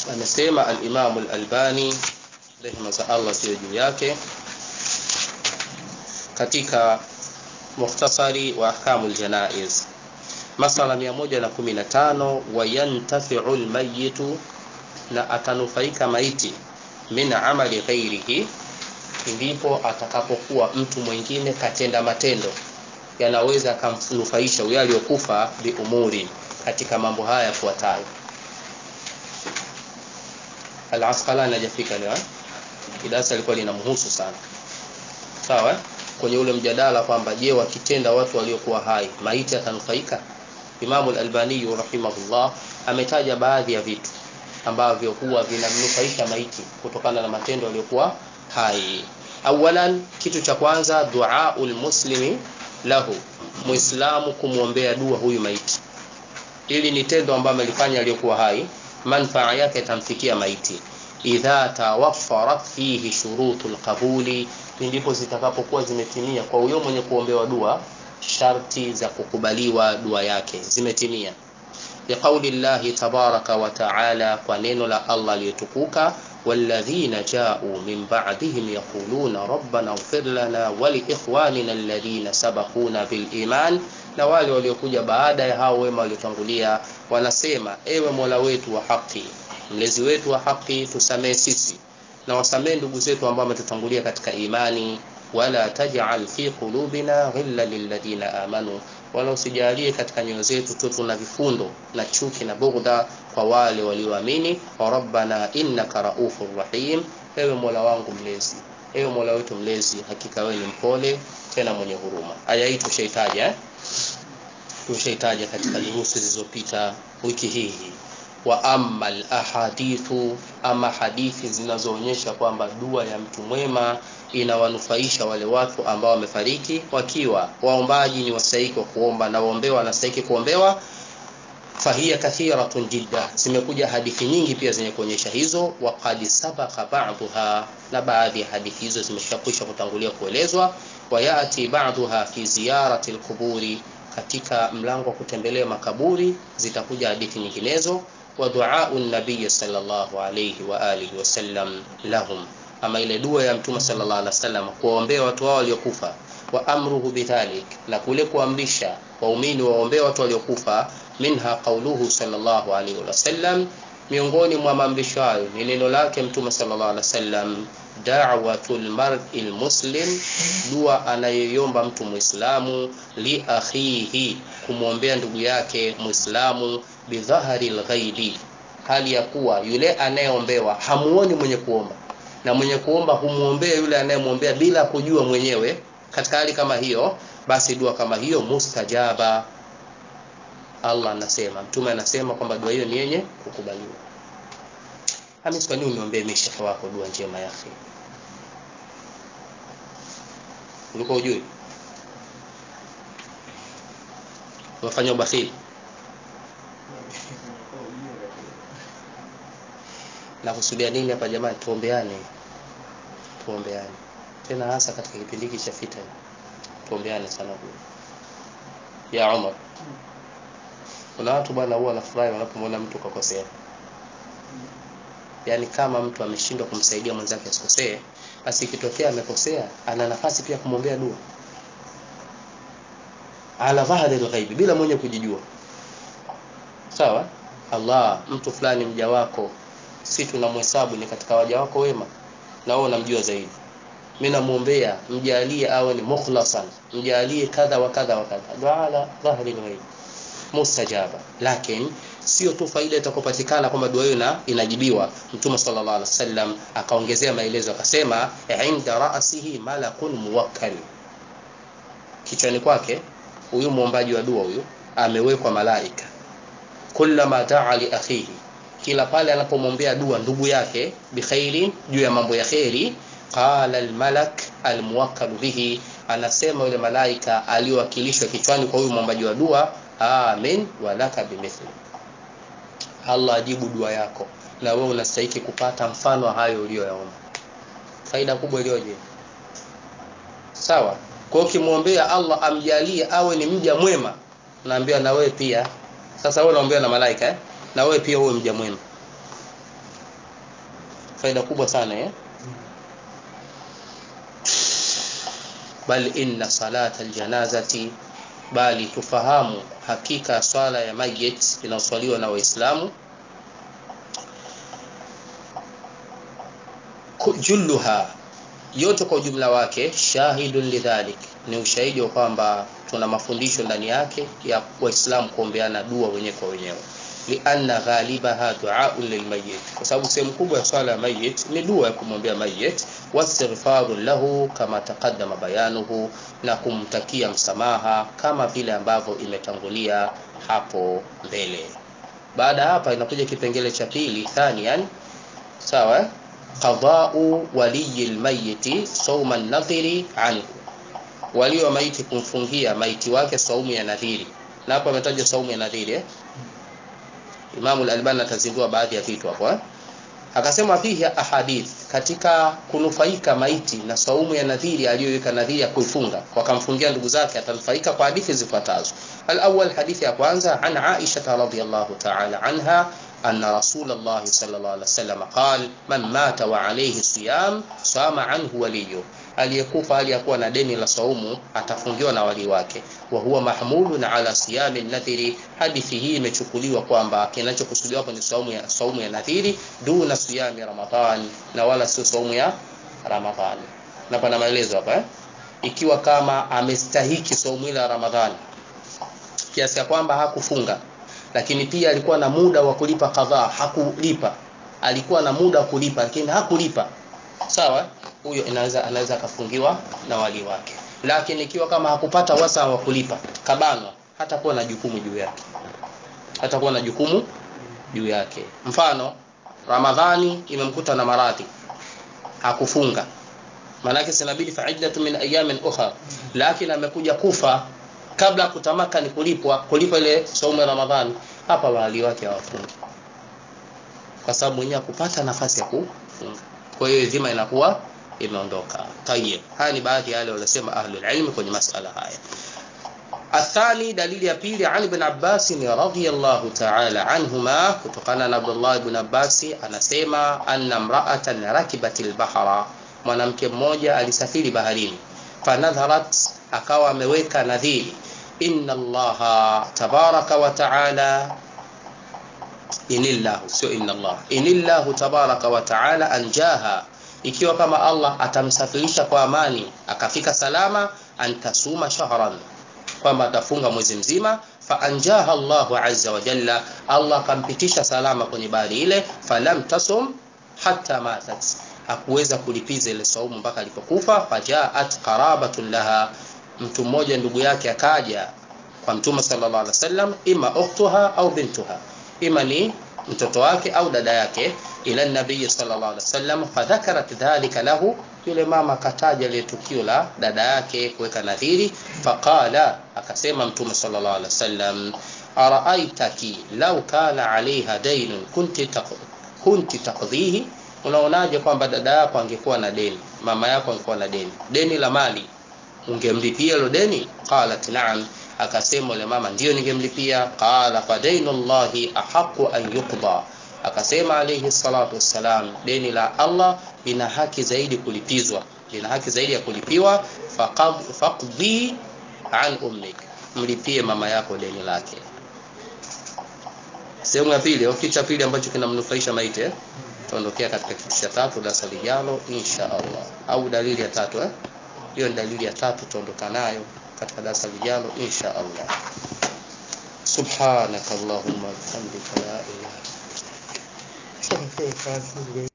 amesema al-Imam al-Albani rehema za Allah ziwe juu yake katika mukhtasari wa ahkamul janaiz masala 115 wayantafi'u al-mayyitu na atanufaika maiti min amali ghairihi ndipo atakapokuwa mtu mwingine katenda matendo yanaweza akamnufaisha huyo aliyokufa biumuri katika mambo haya yafuatayo Al-Asqalani hajafika leo kidasa alikuwa linamhusu sana sawa kwenye ule mjadala kwamba je wakitenda watu waliokuwa hai maiti atanufaika Imam al-Albani rahimahullah ametaja baadhi ya vitu ambavyo huwa vinamnufaisha maiti kutokana na matendo yaliyokuwa hai awalan kitu cha kwanza duaul muslimi lahu muislamu kumwombea dua huyu maiti ili ni tendo ambalo amelifanya aliyokuwa hai manfaa yake itamfikia maiti idha tawaffarat fihi shurutul qabuli ndipo zitakapokuwa zimetimia kwa huyo mwenye kuombewa dua sharti za kukubaliwa dua yake zimetimia liqauli llahi tabaraka wa taala kwa neno la Allah aliyetukuka والذين جاءوا من بعدهم يقولون ربنا اغفر لنا ولإخواننا الذين سبقونا بالإيمان na wale waliokuja baada ya hao wema waliotangulia wanasema ewe Mola wetu wa haki mlezi wetu wa haki tusamee sisi na wasamee ndugu zetu ambao wametutangulia katika imani wala taj'al fi qulubina ghilla lilladhina amanu wala usijalie katika nyoyo zetu tu tuna vifundo na chuki na bughdha kwa wale walioamini wa rabbana innaka raufur rahim ewe Mola wangu mlezi ewe Mola wetu mlezi hakika wewe ni mpole tena mwenye huruma aya hii tushaitaja eh? tushaitaja katika durusi zilizopita wiki hii wa amma ahadithu ama hadithi zinazoonyesha kwamba dua ya mtu mwema inawanufaisha wale watu ambao wamefariki wakiwa waombaji ni wastahiki wa kuomba na waombewa wanastahiki kuombewa fahiya kathiratun jidda zimekuja hadithi nyingi pia zenye kuonyesha hizo wa qad sabaqa ba'daha na baadhi ya hadithi hizo zimeshakwisha kutangulia kuelezwa wa yati ba'daha fi ziyarati alquburi katika mlango wa kutembelea makaburi zitakuja hadithi nyinginezo wa duau nabii sallallahu alayhi wa alihi wasallam lahum ama ile dua ya mtume sallallahu alaihi wasallam kuwaombea watu wao waliokufa wa amruhu bidhalik na kule kuamrisha waumini waombee watu waliokufa minha qauluhu sallallahu alaihi wasallam miongoni mwa maamrisho hayo ni neno lake mtume sallallahu alaihi wasallam da'watul mar'il muslim dua anayoiomba mtu muislamu li akhihi kumwombea ndugu yake muislamu bidhahari alghaibi hali ya kuwa yule anayeombewa hamuoni mwenye kuomba na mwenye kuomba humuombea yule anayemwombea bila kujua mwenyewe katika hali kama hiyo basi dua kama hiyo mustajaba Allah anasema mtume anasema kwamba dua hiyo ni yenye kukubaliwa Hamis kwa nini uniombee mishaka wako dua njema ya akhi ulikuwa ujui unafanya ubakhili na kusudia nini hapa jamani tuombeane tuombeane tena hasa katika kipindi hiki cha fitna tuombeane sana huyo ya Umar kuna watu bwana huwa wanafurahi wanapomwona mtu kakosea yaani kama mtu ameshindwa kumsaidia mwenzake asikosee basi ikitokea amekosea ana nafasi pia kumwombea dua ala dhahri alghaibi bila mwenye kujijua sawa Allah mtu fulani mja wako si tunamhesabu ni katika waja wako wema na wewe unamjua zaidi mimi namuombea mjalie awe ni mukhlasan mjalie kadha wa kadha wa kadha dua ala dhahri alghaib mustajaba lakini sio tu faida itakopatikana kwamba dua hiyo inajibiwa mtume sallallahu alaihi wasallam akaongezea maelezo akasema inda ra'sihi malakun muwakkal kichwani kwake huyu muombaji wa dua huyu amewekwa malaika kullama da'a li akhihi kila pale anapomwombea dua ndugu yake bikhairin juu ya mambo ya khairi qala almalak almuwakkal bihi anasema yule malaika aliyowakilishwa kichwani kwa huyu mwombaji wa dua amin walaka bimithli Allah ajibu dua yako na wewe unastahili kupata mfano hayo uliyoyaomba faida kubwa iliyoje sawa kwa ukimwombea Allah amjalie awe ni mja mwema naambia na wewe pia sasa wewe unaombea na malaika eh? na wewe pia uwe mja mwema faida kubwa sana eh bal inna salata aljanazati bali tufahamu hakika swala ya mayit inayoswaliwa na waislamu julluha yote kwa ujumla wake shahidun lidhalik ni ushahidi wa kwamba tuna mafundisho ndani yake ya waislamu kuombeana dua wenyewe kwa wenyewe lianna ghalibaha duaun lilmayit kwa sababu sehemu kubwa ya swala ya mayit ni dua ya kumwombea mayit wastighfaru lahu kama taqaddama bayanuhu na kumtakia msamaha kama vile ambavyo imetangulia hapo mbele baada hapa inakuja kipengele cha pili thanian sawa qadau waliyi lmayiti sauma nadhiri anhu walio wa maiti kumfungia maiti wake saumu ya nadhiri na hapo ametaja saumu ya nadhiri eh? Imamu al-Albani atazindua baadhi ya vitu hapo eh? Akasema fihi ahadith katika kunufaika maiti na saumu ya nadhiri aliyoweka nadhiri ya kuifunga wakamfungia ndugu zake atanufaika kwa hadithi zifuatazo. Al-awwal hadithi ya kwanza an Aisha radhiyallahu ta'ala anha أن رسول الله صلى الله عليه وسلم قال من مات وعليه صيام صام عنه وليه aliyekufa aliyekuwa na deni la saumu atafungiwa na wali wake wa huwa mahmulun ala siyami nadhiri hadithi hii imechukuliwa kwamba kinachokusudiwa hapo ni saumu ya saumu ya nadhiri duna siyami ramadhan na wala sio saumu ya ramadhani na pana maelezo hapa eh? ikiwa kama amestahiki saumu ile ya ramadhani kiasi ya kwamba hakufunga lakini pia alikuwa na muda wa kulipa kadhaa hakulipa alikuwa na muda wa kulipa lakini hakulipa sawa huyo inaweza anaweza akafungiwa na wali wake lakini ikiwa kama hakupata wasa wa kulipa kabanwa hata kuwa na jukumu juu yake hata kuwa na jukumu juu yake mfano ramadhani imemkuta na maradhi hakufunga maanake sinabidi faidatu min ayamin ukhra lakini amekuja kufa kabla ya kutamaka ni kulipwa kulipa ile saumu ya ramadhani hapa wali wake hawafungi kwa sababu mwenyewe kupata nafasi ya kufunga kwa hiyo dhima inakuwa imeondoka tayib haya ni baadhi ya wale waliosema ahlul ilm kwenye masala haya الثاني دليل ya pili عن ابن عباس رضي الله تعالى عنهما kutokana na Abdullah ibn Abbas anasema anna mra'atan rakibat al-bahra mwanamke mmoja alisafiri baharini fanadharat akawa ameweka nadhiri inna allaha tabaraka wa taala inillahu sio inna allah inillahu tabaraka wa taala anjaha ikiwa kama allah atamsafirisha kwa amani akafika salama antasuma shahran kwamba atafunga mwezi mzima faanjaha Allahu azza wa jalla Allah akampitisha salama kwenye bahari ile falam tasum hatta matat hakuweza kulipiza ile saumu mpaka alipokufa fajaat qarabatun laha mtu mmoja ndugu yake akaja kwa mtume sallallahu alaihi wasallam ima ukhtuha au bintuha ima ni mtoto wake au dada yake ila nabii sallallahu alaihi wasallam fadhakarat dhalika lahu yule mama akataja ile tukio la dada yake kuweka nadhiri faqala akasema mtume sallallahu alaihi wasallam araaitaki law kana alaiha daynun kunti taq kunti taqdhihi unaonaje kwamba dada yako angekuwa na deni mama yako angekuwa na deni deni la mali ungemlipia hilo deni qalat na'am akasema yule mama ndio ningemlipia qala fa dainullahi ahqqu an yuqda akasema alayhi salatu wassalam deni la Allah lina haki zaidi kulipizwa lina haki zaidi ya kulipiwa faqdi an ummik mlipie mama yako deni lake sehemu ya pili au kitu cha pili ambacho kinamnufaisha maiti eh? tuondokea katika kitu cha tatu darasa lijalo insha Allah au dalili ya tatu eh hiyo ni dalili ya tatu tuondoka nayo katika darasa lijalo insha Allah subhanakallahumma bihamdika la ilaha illa anta